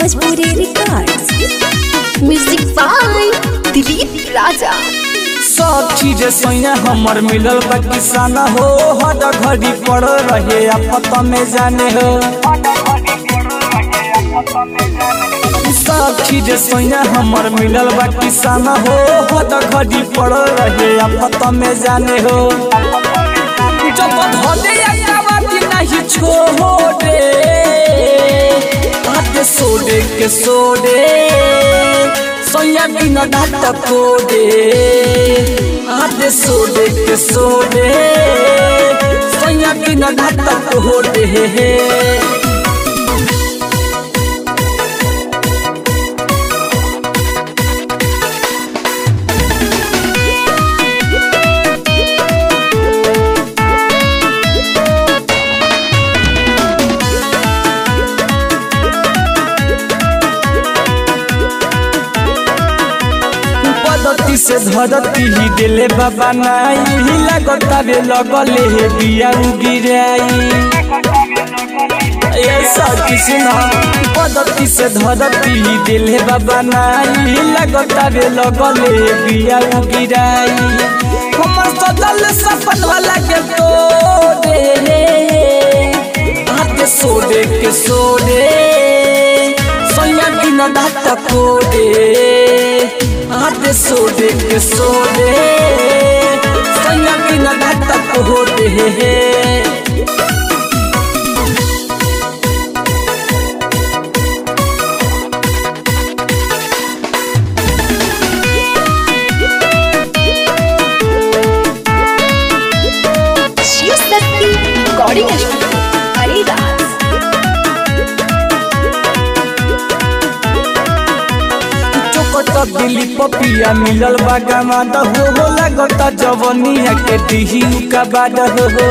Bhojpuri Records. Music by Dilip Raja. सब चीज सैया हमर मिलल बा किसान हो हर घड़ी पड़ रहे आपत में जाने हो सब चीज सैया हमर मिलल बा किसान हो हर घड़ी पड़ रहे आपत में जाने हो जब धोदे अकावती नहीं छोड़े हाथ सोडे के सोडे सोया बिन डाट कोडे हाथ सोडे के सोडे सोया बिन डाट कोडे पदती से धरती ही दिले बाबा नाई लागता रे लगले हे बिया गिराई ऐसा किसना पदती से धरती ही दिले बाबा नाई लागता रे लगले हे बिया गिराई हमर सदल सपन वाला के तोड़े हाथ सोडे के सोडे सोया बिन डाट कोडे हाथ सोडे के सोडे सोया बिन डाट कोडे Shiv Shakti Recording Studio. Haridas. चोकट दिली पपिया मिलल बागामा हो हो लागता जवनिया के दिही का बाद हो हो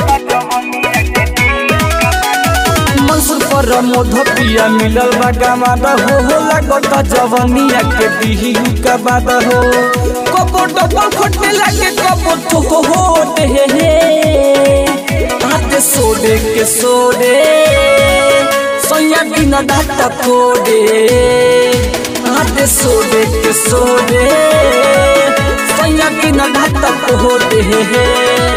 मनसुर पर मोधपिया मिलल बागामा हो हो लागता जवनिया के दिही का बाद हो कबो डबल खोटे लागे कबो तो हो हो दे हे हाथ सोडे के सोडे सोया बिन डाट कोडे हाथ सोडे के सोडे सोया बिन डाट कोडे